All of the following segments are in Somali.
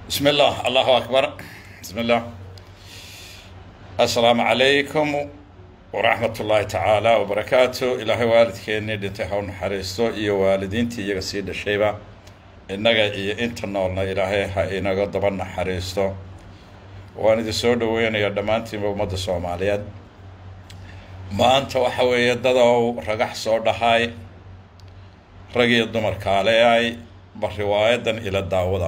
بسم الله الله أكبر بسم الله السلام عليكم ورحمة الله تعالى وبركاته إلهي والدكيني دنتي هون حريستو إيو والدينتي إيغا سيدة شيبا إنغا إيو إنتا نولنا إلهي ها إنغا دبنا حريستو waan idin soo dhaweynayaa dhammaantiinba ummadda soomaaliyeed maanta waxa weeye dadow ragax soo dhahay rag iyo dumar kaaleay ba riwaayadan ila daawada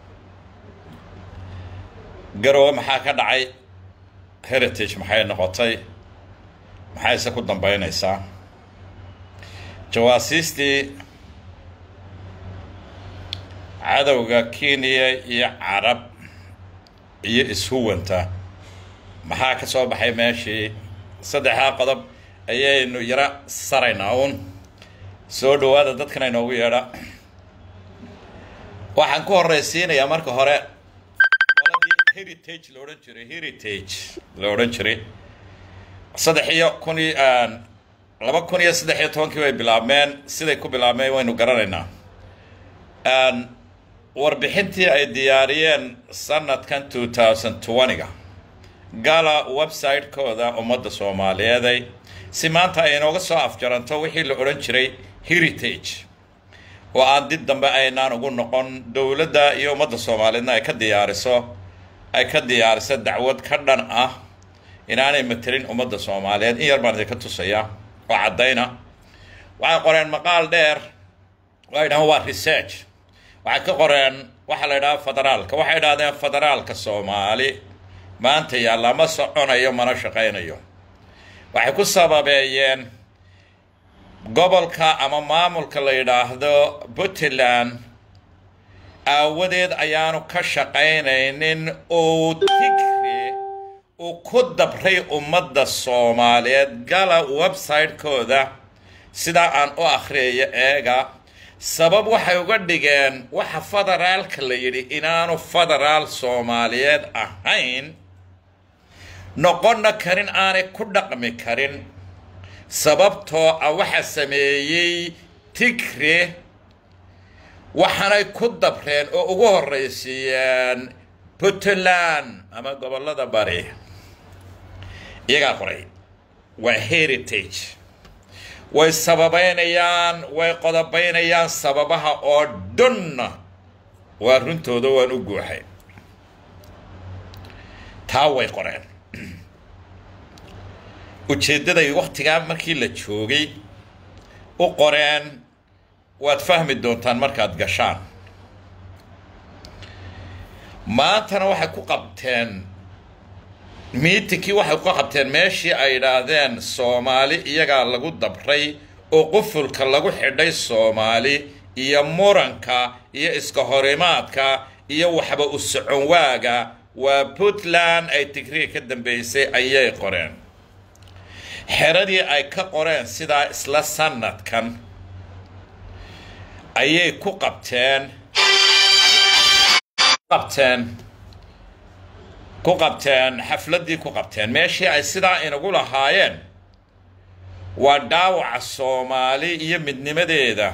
garowe maxaa ka dhacay heritage maxay noqotay maxayse ku dambeynaysaa jawaasiistii cadowga kenya iyo carab iyo ishuwanta maxaa ka soo baxay meeshii saddexdaa qodob ayaynu yaro saraynaa uun soo dhawaada dadkan inoogu yeedha waxaan ku horeysiinayaa marka hore qoladii heritage la odhan jiray heritage la odhan jiray saddex iyo kun iyo laba kun iyo saddex iyo tobankii way bilaabmeen siday ku bilaabmeen waynu garanaynaa warbixintii ay diyaariyeen sanadkan two thousand twenty-ga gala website-kooda ummadda soomaaliyeeday si maanta ay inooga soo afjaranto wixii la odhan jiray heritage oo aan dib dambe aynaan ugu noqon dowladda iyo ummadda soomaaliyeedna ay ka diyaariso ay ka diyaariso dacwad ka dhan ah inaanay matelin ummadda soomaaliyeed in yar baan idinka tusaya oo caddayna waxay qoreen maqaal dheer waa yidhahaan waa research waxay ka qoreen waxaa la yidhaha federaalka waxay idhahdeen federaalka soomaali maanta yaalla ma soconayo mana shaqaynayo waxay ku sababeeyeen gobolka ama maamulka la yidhaahdo puntland aawadeed ayaanu ka shaqaynaynin uu tigri uu ku dabray ummadda soomaaliyeed gala website-kooda sidaa aan u akhriyayo eega sabab waxay uga dhigeen waxa federaalka la yidhi inaanu federaal soomaaliyeed ahayn noqonna karin aanay ku dhaqmi karin sababtoo ah waxa sameeyey tigre waxaanay ku dabreen oo ugu horraysiiyeen puntland ama gobollada bari iyagaa qoray waa heritage way sababeynayaan way qodobaynayaan sababaha oo dhanna waa runtooda waan u guuxay taa way qoreen ujeeddaday wakhtigaa markii la joogay u qoreen waad fahmi doontaan markaad gashaan maantana waxay ku qabteen miitinkii waxay ku qabteen meeshii ay yidhaahdeen soomaali iyagaa lagu dabray oo qufulka lagu xidhay soomaali iyo muranka iyo iska horimaadka iyo waxba u socon waaga waa puntland ay tigriga ka dambeysay ayay qoreen xeradii ay ka qoreen sidaa isla sanadkan ayay ku qabteen qabteen ku qabteen xafladdii ku qabteen meeshii ay sidaa inagu lahaayeen waa dhaawaca soomaali iyo midnimadeeda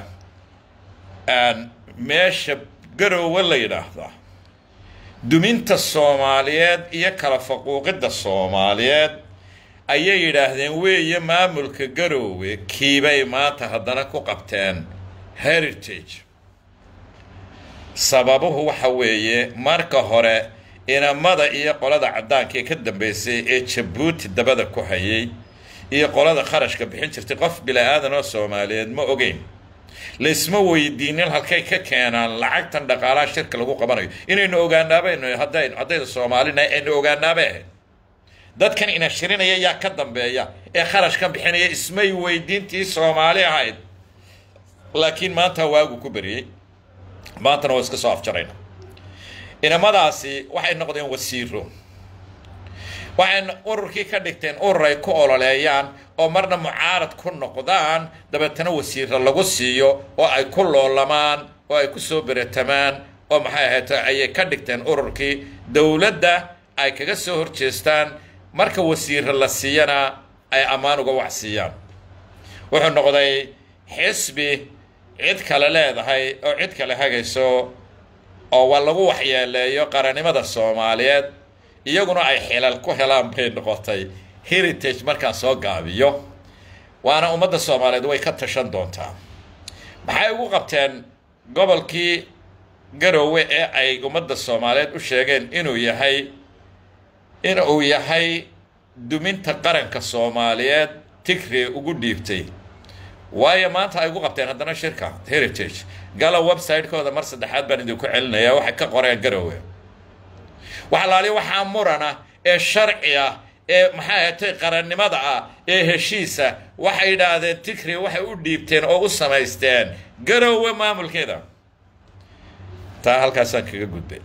meesha garoowe la yidhaahda duminta soomaaliyeed iyo kala faquuqidda soomaaliyeed ayay yidhaahdeen weeye maamulka garoowe kiibay maanta haddana ku qabteen heritage sababuhu waxa weeye marka hore inamada iyo qolada caddaanka ee ka dambeysay ee jabuuti dabada ku hayay iyo qolada kharashka bixin jirtay qof bila-aadan oo soomaaliyeed ma ogeyn laysma weydiinin halkay ka keenaan lacagtan dhaqaalaha shirka lagu qabanayo inaynu ogaanaabaynu haddayn haddaynu soomaalina aynu ogaanaabay ahayd dadkan ina shirinaya yaa ka dambeeya ee kharashkan bixinaya ismay weydiintii soomaali ahayd laakiin maanta waagu ku beriyey maantana waa iska soo afjarayna inamadaasi waxay noqdeen wasiiro waxay ururkii ka dhigteen urur ay ku ololeeyaan oo marna mucaarad ku noqdaan dabeetana wasiiro lagu siiyo oo ay ku loolamaan oo ay ku soo beretamaan oo maxay ahayd ayay ka dhigteen ururkii dowladda ay kaga soo horjeestaan marka wasiiro la siiyana ay ammaan uga wax siiyaan wuxuu noqday xisbi cid kale leedahay oo cid kale hagayso oo wa lagu waxyeeleeyo qarannimada soomaaliyeed iyaguna ay xilal ku helaan bay noqotay heritage markaan soo gaabiyo waana ummadda soomaaliyeed way ka tashan doontaa maxay ugu qabteen gobolkii garoowe ee ay ummadda soomaaliyeed u sheegeen inuu yahay in uu yahay duminta qaranka soomaaliyeed tigre ugu dhiibtay waayo maanta ay ugu qabteen haddana shirka heritage gala website-kooda mar saddexaad baan idinku celinayaa waxay ka qoreen garoowe waxalaali waxaa murana ee sharci ah ee maxay ahatay qarannimada ah ee heshiisa waxay yidhaahdeen tigre waxay u dhiibteen oo u samaysteen garoowe maamulkeeda taa halkaasaan kaga gudbay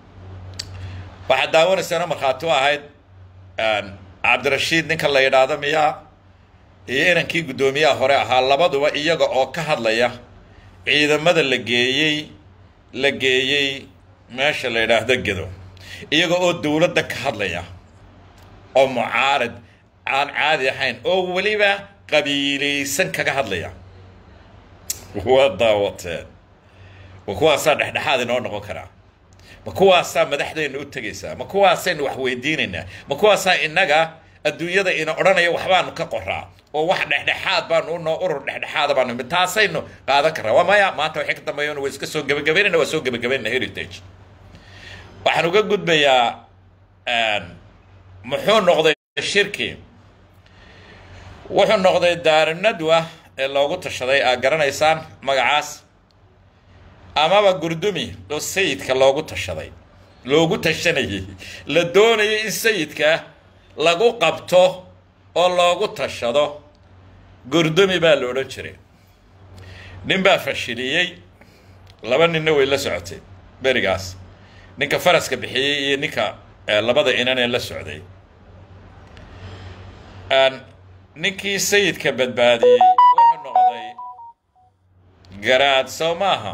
waxaad daawanaysaana markhaati u ahayd cabdirashiid ninka la yidhaahdo miyaa iyo inankii guddoomiyaha hore ahaa labaduba iyaga oo ka hadlaya ciidamada la geeyey la geeyey meesha la yidhaahdo gedo iyaga oo dowladda ka hadlaya oo mucaarad aan caadi ahayn oo weliba qabiilaysan kaga hadlaya waa daawateen ma kuwaasaa dhexdhexaad inoo noqon karaa ma kuwaasaa madaxdeenna u tegaysaa ma kuwaasaynu wax weydiinaynaa ma kuwaasaa innaga adduunyada ina odhanaya waxbaanu ka qoraa oo wax dhexdhexaad baanu unoo urur dhexdhexaada baanu imid taasaynu qaadan karraa waa maya maanta waxay ka dambeeyaan waa iska soo gebagabaynayna waa soo gebagabaynayna heritage waxaan uga gudbayaa muxuu noqday shirki wuxuu noqday daarinadwa ee loogu tashaday aad garanaysaan magacaas amaba gurdumi oo sayidka loogu tashaday loogu tashanayay la doonayay in sayidka lagu qabto oo loogu tashado gurdumi baa la odhan jiray nin baa fashiliyey laba ninna way la socotay berigaas ninka faraska bixiyey iyo ninka labada inan ee la socday ninkii sayidka badbaadiyey wuxuu noqday garaad sow maaha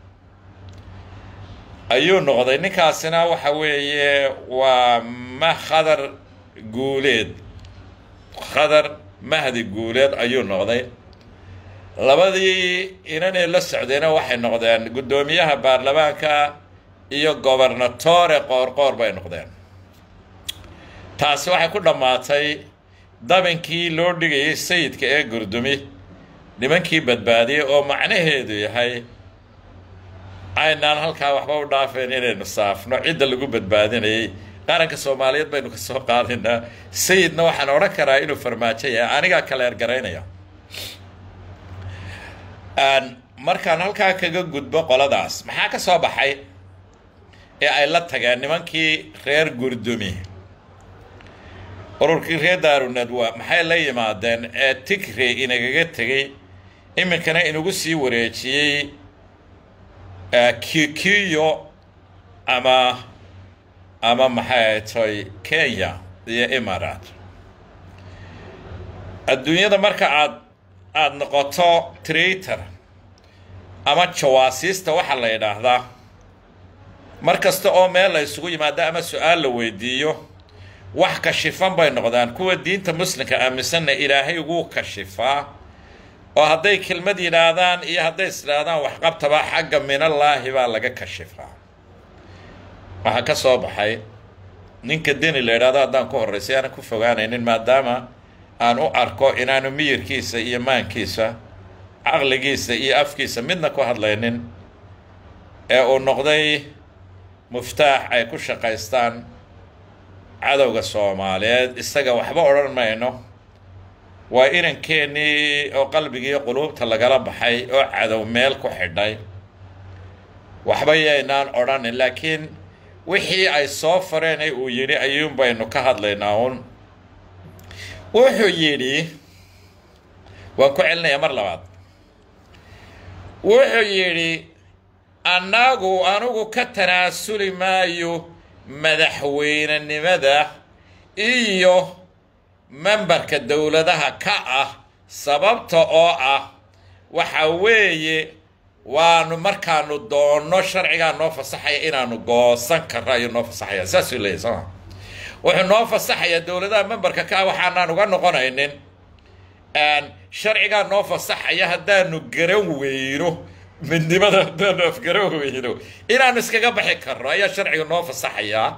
ayuu noqday ninkaasina waxa weeye waa ma khadar guuleed khadar mahdi guuleed ayuu noqday labadii inanay la socdayna waxay noqdeen guddoomiyaha baarlamaanka iyo gobernatore qoorqoor bay noqdeen taasi waxay ku dhammaatay dabinkii loo dhigayay sayidka ee gurdumi nimankii badbaadiyey oo macnaheedu yahay aynaan halkaa waxba u dhaafeen inaynu saafno cidda lagu badbaadinayay qaranka soomaaliyeed baynu ka soo qaadaynaa sayidna waxaan odhan karaa inuu farmaajo yahay anigaa kaleer garaynaya markaan halkaa kaga gudbo qoladaas maxaa ka soo baxay ee ay la tageen nimankii reer gurdumi ururkii reer daarunadwa maxay la yimaadeen ee tigre inagaga tegey iminkana inagu sii wareejiyey kikiyo ama ama maxay toy kenya iyo imarat adduunyada marka aad aada noqoto traitor ama jawaasiista waxaa la yidhaahdaa mar kasta oo meel la isugu yimaado ama su-aal la weydiiyo wax kashifan bay noqdaan kuwa diinta muslimka aaminsanna ilaahay wuu kashifaa oo hadday kelmad yidhaahdaan iyo hadday is idhaahdaan waxqabtaba xagga minallaahi baa laga kashifaa waxaa ka soo baxay ninka deni la yidhahdo haddaan ku horraysay aanan ku fogaanaynin maadaama aan u arko inaanu miyirkiisa iyo maankiisa caqligiisa iyo afkiisa midna ku hadlaynin ee uu noqday muftaax ay ku shaqaystaan cadowga soomaaliyeed isaga waxba odhan mayno waa inankeenii oo qalbigiiyo quluubta lagala baxay oo cadow meel ku xidhay waxba yaynaan odhanin laakiin wixii ay soo fareen ee uu yidhi ayuun baynu ka hadlaynaa uun wuxuu yidhi waan ku celinayaa mar labaad wuxuu yidhi annagu anugu ka tanaasuli maayo madaxweynenimada iyo membarka dowladaha ka ah sababta oo ah waxa weeye waanu markaanu doonno sharcigaa noo fasaxaya inaanu goosan karno ayuu noo fasaxaya saasuu leeyahy sooma wuxuu noo fasaxayaa dowladaha membarka ka ah waxaanaan uga noqonaynin sharcigaa noo fasaxaya haddaanu garan weyno midnimada haddaanu afgaro weyno inaanu iskaga baxi karno ayaa sharciga noo fasaxayaa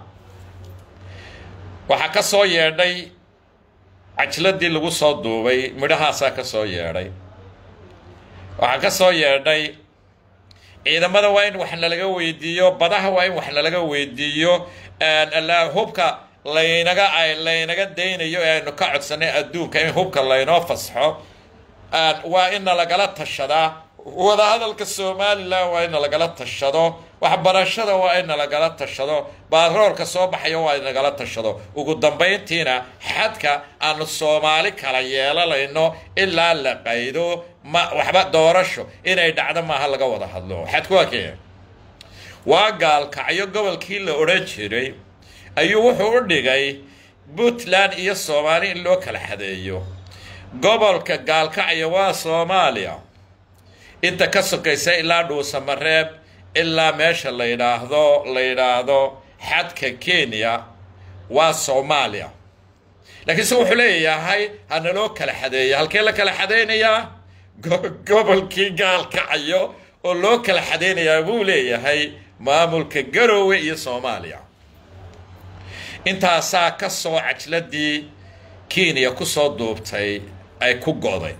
waxaa ka soo yeedhay cajladii lagu soo duubay midhahaasaa ka soo yeedhay waxaa ka soo yeedhay ciidamada waa in wax nalaga weydiiyo badaha waa in wax nalaga weydiiyo hubka laynaga laynaga daynayo ee aynu ka codsanay adduunka in hubka laynoo fasxo waa in nalagala tashadaa wadahadalka somalilan waa in nalagala tashado waxbarashada waa in nalagala tashado baaroolka soo baxaya waa in nagala tashado ugu dambayntiina xadka aanu soomaali kala yeelanayno ilaa la qaydo ma waxba doorasho inay dhacdo maaha laga wada hadlo xadku waa kee waa gaalkacyo gobolkii la odhan jiray ayuu wuxuu u dhigay puntland iyo soomaali in loo kala xadeeyo gobolka gaalkacyo waa soomaaliya inta ka sokaysa ilaa dhuusamareeb ilaa meesha la yidhaahdo la yidhaahdo xadka kenya waa soomaaliya laakiin se wuxuu leeyahay hana loo kala xadeeya halkee la kala xadeynayaa gobolkii gaalkacayo oo loo kala xadeynayaa buu leeyahay maamulka garoowe iyo soomaaliya intaasaa ka soo cajladii kenya kusoo duubtay ay ku go'day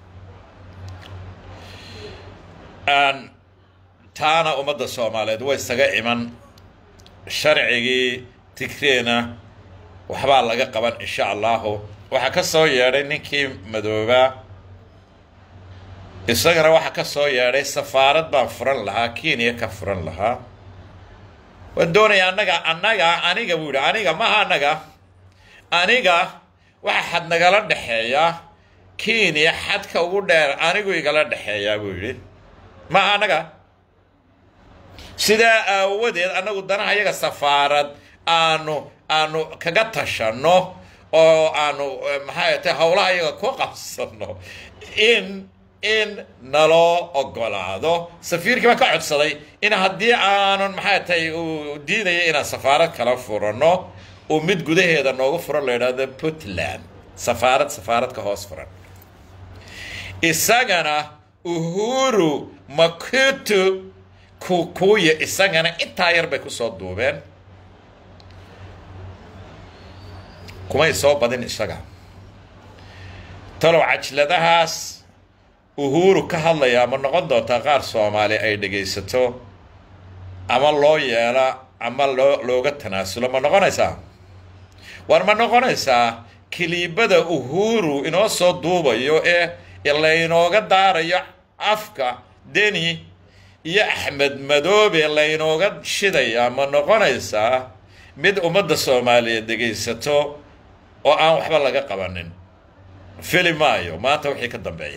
taana ummadda soomaaliyeed way isaga iman sharcigii tigreena waxbaa laga qaban insha allahu waxaa ka soo yeedhay ninkii madoobaa isagana waxaa ka soo yeedhay safaarad baan furan lahaa kenya ka furan lahaa waan doonaya annaga annaga aniga buu yidhi aniga maha annaga aniga waxa xad nagala dhexeeya kenya xadka ugu dheer anigu igala dhexeeyaa buu yidhi maha annaga sidaa aawadeed annagu danaha yaga safaarad aanu aanu kaga tashanno oo aanu maxay tahay howlaha yaga ku qabsano in in naloo ogolaado safiirkii baan ka codsaday in haddii aanun maxay tahay uu diidaya inaan safaarad kala furano uu mid gudaheeda noogu furan la yidhaahdo puntland safaarad safaarad ka hoos furan isagana uhuru makutu kukuya isagana intaa yar bay kusoo duubeen kumay soo badin isaga talow cajladahaas uhuru ka hadlayaa ma noqon doontaa qaar soomaali ay dhegaysato ama loo yeela ama loo looga tanaasulo ma noqonaysaa war ma noqonaysaa kiliibada uhuru inoo soo duubayo ee laynooga daarayo afka deni iyo axmed madoobe laynooga shidayaa ma noqonaysaa mid ummadda soomaaliyeed dhegaysato oo aan waxba laga qabanin fili maayo maanta wixii ka dambeeya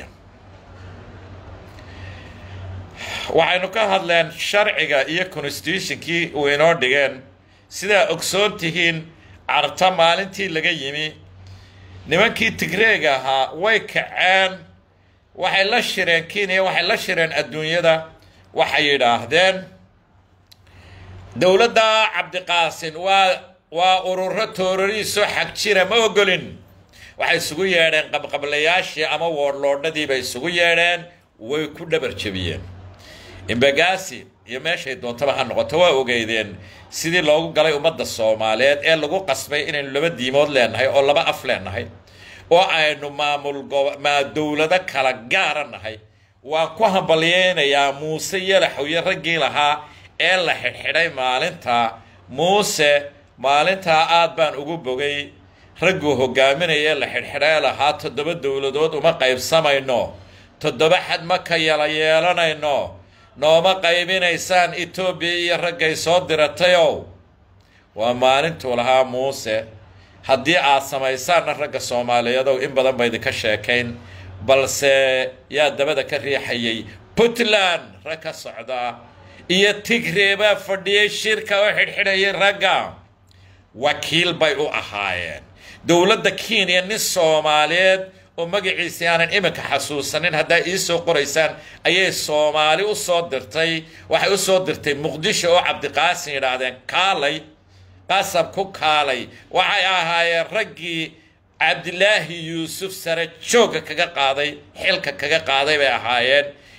waxaynu ka hadleen sharciga iyo constitutionkii uu inoo dhigeen sidaa ogsoon tihiin carta maalintii laga yimi nimankii tigreega ahaa way kaceen waxay la shireen kenya waxay la shireen adduunyada waxay yidhaahdeen dowladda cabdiqaasin waa waa ururo toorariisoo xag jira ma ogolin waxay isugu yeedheen qabqablayaashii ama woodloodhadii bay isugu yeedheen way ku dhabar jebiyeen imbagaasi iyo meeshay doontaba ha noqoto waa ogeydeen sidii loogu galay ummadda soomaaliyeed ee lagu qasbay inaynu laba diimood leenahay oo laba af leenahay oo aynu maamul maa dowlado kala gaara nahay waan ku hambalyeynayaa muuse yalaxow iyo raggii lahaa ee la xidhxidhay maalinta muuse maalintaa aad baan ugu bogay ragguu hogaaminaya la xidhxidhay lahaa toddoba dowladood uma qaybsamayno toddoba xad ma ka yala yeelanayno nooma qaybinaysaan etoobiya iyo raggay soo diratayow waa maalintuu lahaa muuse haddii aad samaysaanna ragga soomaaliyeedow in badan ba idinka sheekayn balse yaa dabada ka riixayay puntland rag ka socda iyo tigree baa fadhiyey shirka oo xidhxidhayay ragga wakiil bay u ahaayeen dowladda kenya nin soomaaliyeed oo magaciisi aanan iminka xasuusanin haddaa iisoo qoraysaan ayay soomaali u soo dirtay waxay u soo dirtay muqdisho oo cabdiqaasin yidhaahdeen kaalay qasab ku kaalay waxay ahaayeen raggii cabdilaahi yuusuf sare joogga kaga qaaday xilka kaga qaaday bay ahaayeen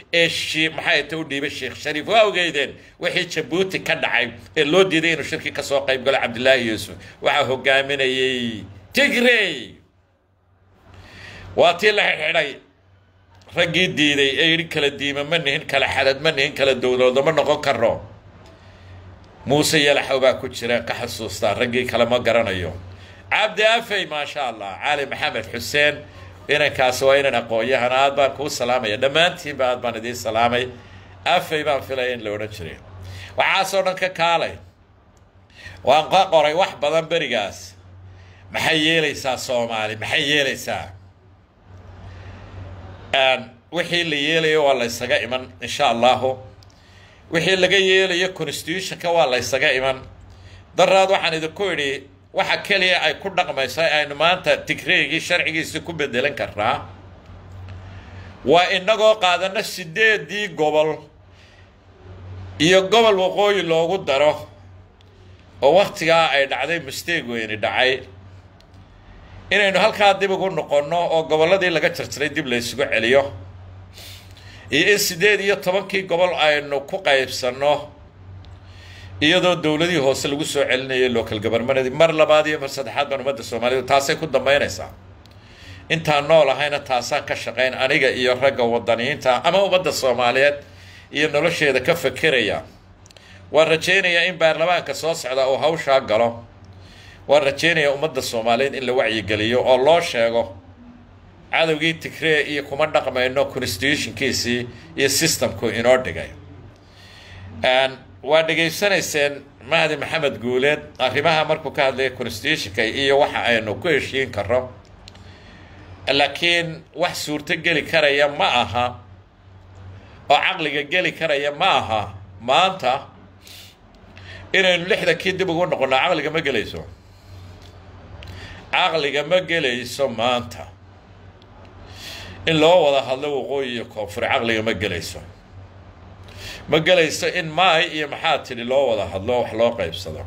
ee shi maxay ta u dhiibay sheekh shariif waa ogeydeen wixii jabuuti ka dhacay ee loo diiday inuu shirki ka soo qayb galo cabdilaahi yuusuf waxaa hogaaminayay tigrey waa tii la xidhxidhay raggii diiday ee yidhi kala diima ma nihin kala xadad ma nihin kala dowloodo ma noqon karo muuse yalaxow baa ku jira ka xasuustaa raggii kale ma garanayo cabdi afey maasha allah cali maxamed xuseen inankaasi waa inan aqoon-yahan aad baan kuu salaamaya dhammaantiinba aad baan idiin salaamay afey baan filaya in la odhan jiray waxaasoo dhan ka kaalay waan ka qoray wax badan berigaas maxay yeelaysaa soomaali maxay yeelaysaa wixii la yeelayo waa la ysaga iman insha allahu wixii laga yeelayo constitutionka waa la ysaga iman daraad waxaan idinku idhi waxa keliya ay ku dhaqmayso aynu maanta tigreegii sharcigiisi ku bedelan karnaa waa inagoo qaadano sideedii gobol iyo gobol waqooyi loogu daro oo waktigaa ay dhacday mistake weyni dhacay inaynu halkaa dib ugu noqonno oo gobolladii laga jarjaray dib la ysugu celiyo iyo in siddeed iyo tobankii gobol aynu ku qaybsanno iyadoo dowladihii hoose lagu soo celinayo local govermanadii mar labaad iyo mar saddexaad baan ummadda soomaaliyed taasay ku dambaynaysaa intaan nool ahayna taasaan ka shaqayn aniga iyo ragga wadaniyiinta ama ummadda soomaaliyeed iyo nolosheeda ka fekeraya waan rajaynayaa in baarlamaanka soo socda uu hawshaa galo waan rajaynayaa ummadda soomaaliyeed in la wacyigeliyo oo loo sheego cadowgii tigree iyo kuma dhaqmayno constitutionkiisii iyo systemku inoo dhigay waa dhegaysanayseen mahdi maxamed guuleed arrimaha markuu ka hadlaya constitutionka iyo waxa aynu ku heshiin karo laakiin wax suurto geli karaya ma aha oo caqliga geli karaya ma aha maanta inaynu lixdankii dib ugu noqonno caqliga ma gelayso caqliga ma gelayso maanta in loo wada hadlo waqooyi iyo koonfur caqliga ma gelayso ma gelayso in maay iyo maxaa tidhi loo wada hadlo wax loo qaybsado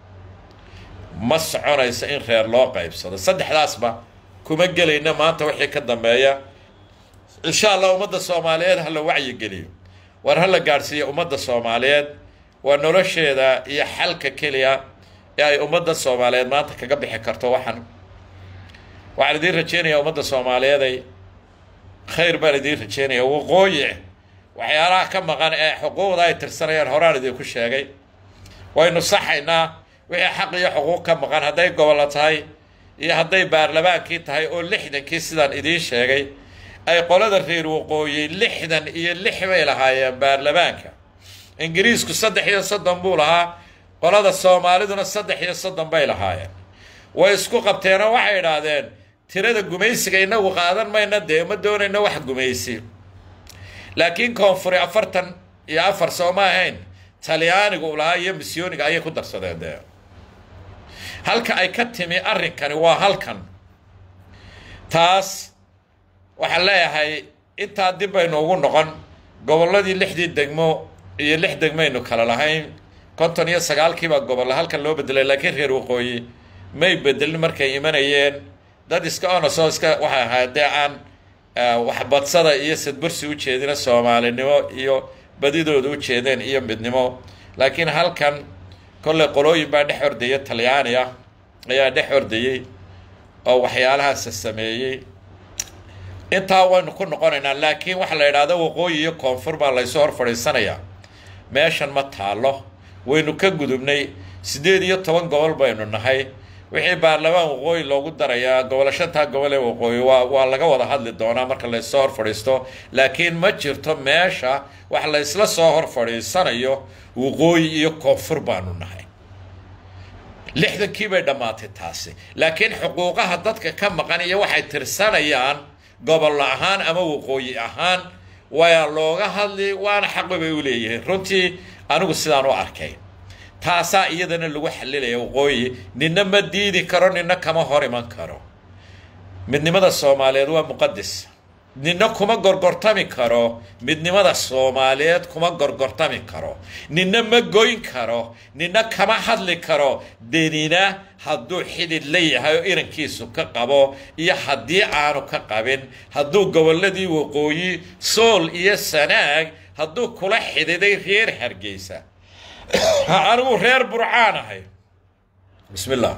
ma soconayso in reer loo qaybsado saddexdaasba kuma gelayna maanta wixii ka dambeeya insha allah ummadda soomaaliyeed ha la wacyigeliyo war ha la gaadhsiiyo ummadda soomaaliyeed waa nolosheeda iyo xalka keliya ee ay ummadda soomaaliyeed maanta kaga bixi karto waxan waxaan idiin rajeynayaa ummadda soomaaliyeeday khayr baan idiin rajeynaya waqooyi waxyaalaha ka maqan ee xuquuqda ay tirsanayaan horaan idinku sheegay waynu saxaynaa wixii xaq iyo xuquuq ka maqan hadday gobollo tahay iyo hadday baarlamaankii tahay oo lixdankii sidaan idiin sheegay ay qolada reer waqooyi lixdan iyo lix bay lahaayeen baarlamaanka ingiriisku saddex iyo soddon buu lahaa qolada soomaaliduna saddex iyo soddon bay lahaayeen way isku qabteenoo waxay idhaahdeen tirada gumaysiga inagu qaadan mayna dee ma doonayno wax gumaysi laakiin koonfuri afartan iyo afar soo ma ahayn talyaanigu u lahaa iyo misyooniga ayay ku darsadeen dee halka ay ka timi arrinkani waa halkan taas waxaan leeyahay intaa dib baynu ugu noqon gobolladii lixdii degmo iyo lix degmaynu kala lahayn konton iyo sagaalkiibaa gobolla halkan loo bedelay laakiin reer waqooyi may bedelin markay imanayeen dad iska onosoo iska waxay ahayd dee aan waxbadsada iyo sadbursi u jeedina soomaalinimo iyo badidooda u jeedeen iyo midnimo laakiin halkan kolley qolooyin baa dhex ordaya talyaani ah ayaa dhex ordayey oo waxyaalahaasa sameeyey intaa waynu ku noqonaynaa laakiin waxa la idhaahdo waqooyi iyo koonfur baa laysu hor fadhiisanayaa meeshan ma taallo waynu ka gudubnay siddeed iyo toban gobol baynu nahay wixii baarlamaan waqooyi loogu darayaa gobolo shantaa gobol ee waqooyi waa waa laga wada hadli doonaa marka laysoo hor fadhiisto laakiin ma jirto meesha wax laysla soo hor fadhiisanayo waqooyi iyo koonfur baanu nahay lixdankii bay dhammaatay taasi laakiin xuquuqaha dadka ka maqan iyo waxay tirsanayaan gobol ahaan ama waqooyi ahaan waa looga hadli waana xaqi bay u leeyihiin runtii anigu sidaan u arkay taasaa iyadana lagu xalilaya waqooyi nina ma diidi karo nina kama hor iman karo midnimada soomaaliyeed waa muqadis ninna kuma gorgortami karo midnimada soomaaliyeed kuma gorgortami karo ninna ma goyn karo ninna kama hadli karo denina hadduu xidid la yahay oo irankiisu ka qabo iyo haddii aanu ka qabin hadduu gobolladii waqooyi sool iyo sanaag hadduu kula xididay reer hargeysa anigu reer burcaan ahay bismi llah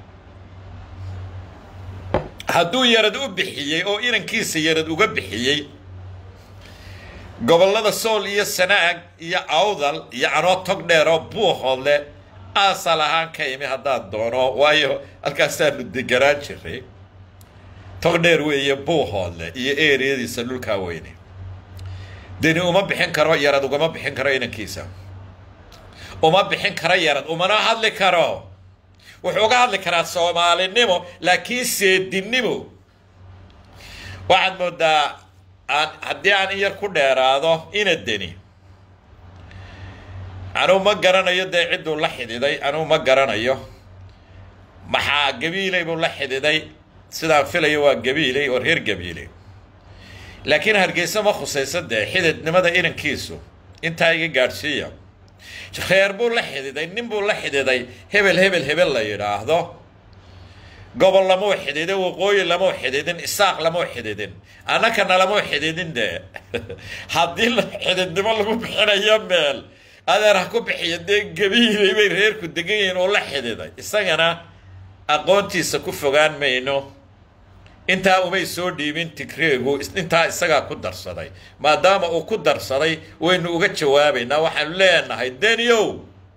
hadduu yarad u bixiyey oo inankiisa yarad uga bixiyey gobollada sool iyo sanaag iyo awdal iyo anoo tog dheer oo buuhoodle aasal ahaan ka imi haddaad doono waayo halkaasaanu deganaan jiray tog dheer weeye buuhoodle iyo eeriyadiisa dhulkaa weyne deni uma bixin karo yarad ugama bixin karo inankiisa uma bixin karo yarad umana hadli karo wuxuu uga hadli karaa soomaalinimo laakiin seedinimo waxaad moodaa aan haddii aan in yar ku dheeraado ina deni anugu ma garanayo dee cidduu la xididay anugu ma garanayo maxaa gabiiley buu la xididay sidaan filayo waa gabiiley oo reer gabiiley laakiin hargeysa ma khusayso dee xididnimada inankiisu intaa iga gaadhsiiya reer buu la xididay nin buu la xididay hebel hebel hebel la yidhaahdo gobol lamau xididin waqooyi lamau xididin isaaq lamau xididin annakana lamau xididin dee haddii xididnimo lagu bixinayo meel adeer ha ku bixiyo dee gabiilay bay reerku degan yihiin oo la xididay isagana aqoontiisa ku fogaan mayno intaa umay soo dhiibin tigreegu intaa isagaa ku darsaday maadaama uu ku darsaday waynu uga jawaabaynaa waxaanu leenahay deniow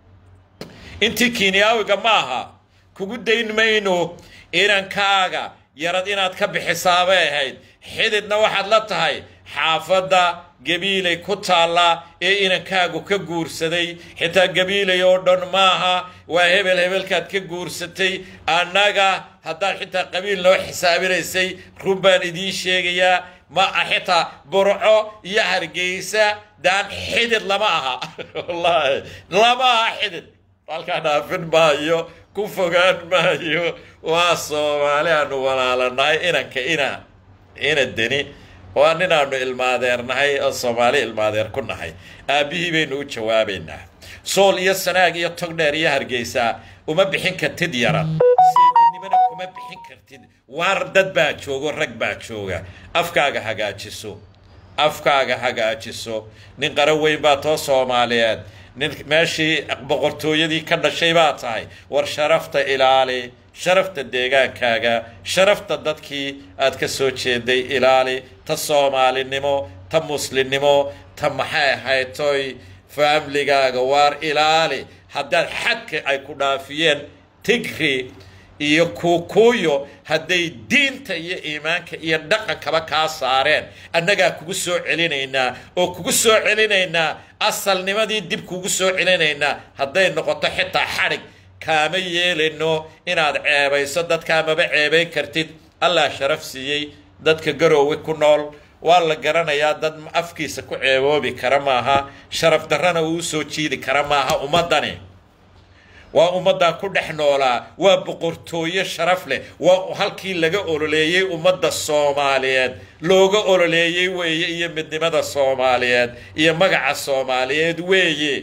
intii kinyaawiga maaha kugu dayn mayno inankaaga yarad inaad ka bixisaabay ahayd xididna waxaad la tahay xaafadda gabiilay ku taallaa ee inankaagu ka guursaday xitaa gabiilay oo dhan maaha waa hebel hebelkaad ka guursatay annaga haddaad xitaa qabiil noo xisaabinaysay run baan idiin sheegayaa ma xitaa burco iyo hargeysa daan xidid lama aha wallaahi lama aha xidid halkaa dhaafin maayo ku fogaan maayo waa soomaali aanu walaalanahay inanka ina ina deni waa ninaanu ilmaadeernahay oo soomaali ilmaadeer ku nahay aabbihii baynu u jawaabaynaa sool iyo sanaag iyo togdheer iyo hargeysa uma bixin kartid yaran seedinimana kuma bixin kartid waar dad baa joogo rag baa jooga afkaaga hagaajiso afkaaga hagaajiso nin qara weyn baa too soomaaliyeed nin meeshii boqortooyadii ka dhashay baa tahay war sharafta ilaali sharafta deegaankaaga sharafta dadkii aad ka soo jeeday ilaali ta soomaalinimo ta muslimnimo ta maxay ahayd toy faamligaaga waar ilaali haddaad xadka ay ku dhaafiyeen tigri iyo kuukuuyo hadday diinta iyo iimaanka iyo dhaqankaba kaa saareen annagaa kugu soo celinaynaa oo kugu soo celinaynaa asalnimadii dib kugu soo celinaynaa hadday noqoto xitaa xadhig kaama yeelayno inaad ceebayso dadkaa maba ceebayn kartid allah sharaf siiyey dadka garoowe ku nool waa la garanayaa dad afkiisa ku ceeboobi kara maaha sharaf darrana uu soo jiidi kara maaha ummaddani waa ummaddan ku dhex noolaa waa boqortooyo sharaf leh waa halkii laga ololeeyey ummadda soomaaliyeed looga ololeeyey weeye iyo midnimada soomaaliyeed iyo magaca soomaaliyeed weeye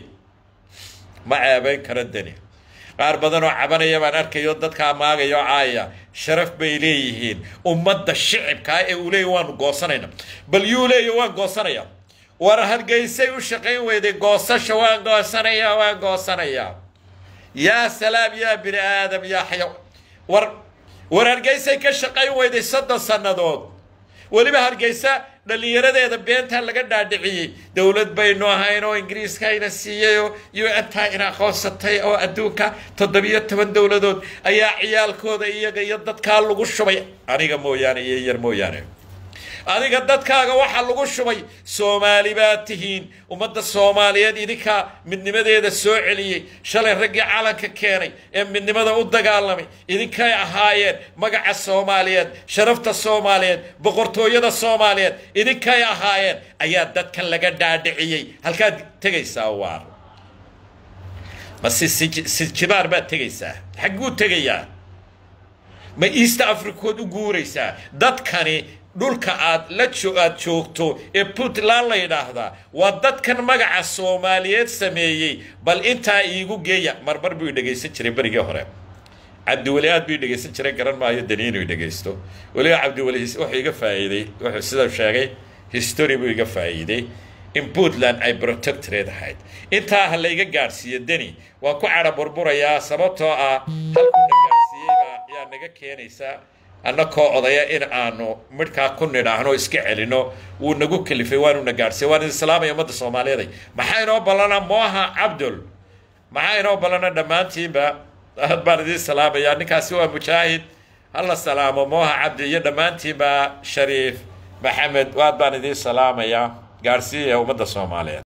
ma ceebayn karo deni qaar badan oo cabanaya baan arkayo dadkaa maagayo caaya sharaf bay leeyihiin ummadda shicibkaa ee uu leeya waanu goosanayna bal yuu leeya waan goosanaya war hargeysay u shaqayn weyday goosasha waan goosanaya waan goosanaya yaa salaam yaa bini aadam yaa xaya war war hargeysay ka shaqayn weyday soddon sannadood weliba hargeysa dhallinyaradeeda beentaa laga dhaadhiciyey dowlad baynu ahayn oo ingiriiskayna siiyey oo u-ntaa ina aqoonsatay oo adduunka toddobiyo toban dowladood ayaa ciyaalkooda iyaga iyo dadkaa lagu shubay aniga mooyaane iyo yar mooyaane adiga dadkaaga waxaa lagu shubay soomaali baa tihiin ummadda soomaaliyeed idinkaa midnimadeeda soo celiyey shalay raggii calanka keenay ee midnimada u dagaalamay idinkay ahaayeen magaca soomaaliyeed sharafta soomaaliyeed boqortooyada soomaaliyeed idinkay ahaayeen ayaa dadkan laga dhaadhiciyey halkaad tegaysaa waar ma sijibaar baad tegaysaa xagguu tegayaa ma east africood u guuraysaa dadkani dhulka aad la aad joogto ee puntland la yidhaahdaa waa dadkan magaca soomaaliyeed sameeyey bal intaa iigu geeya marmar buu dhegaysan jiray berigii hore cabdiweli aad buu dhegaysan jiray garan maayo dani inuu dhegaysto weliba cabdiweli wuxuu iga faa'iiday wuxuu sida sheegay history buu iga faa'iiday in puntland ay protectorate ahayd intaa ha layga gaadhsiiyo deni waan ku cadha burburayaa sababtoo ah halkuu na gaadhsiiyeyba ayaa naga keenaysaa annakoo odaya in aanu midhkaa ku nidhaahno iska celino wuu nagu kalifay waanuna gaadhsiiya waan idin salaamaya ummadda soomaaliyeed maxaa inoo ballana mooha cabdul maxaa inoo ballana dhammaantiinba aad baan idiin salaamayaa ninkaasi waa mujaahid hala salaamo mooha cabdi iyo dhammaantiinba shariif maxamed aad baan idiin salaamayaa gaadhsiiyaya ummadda soomaaliyeed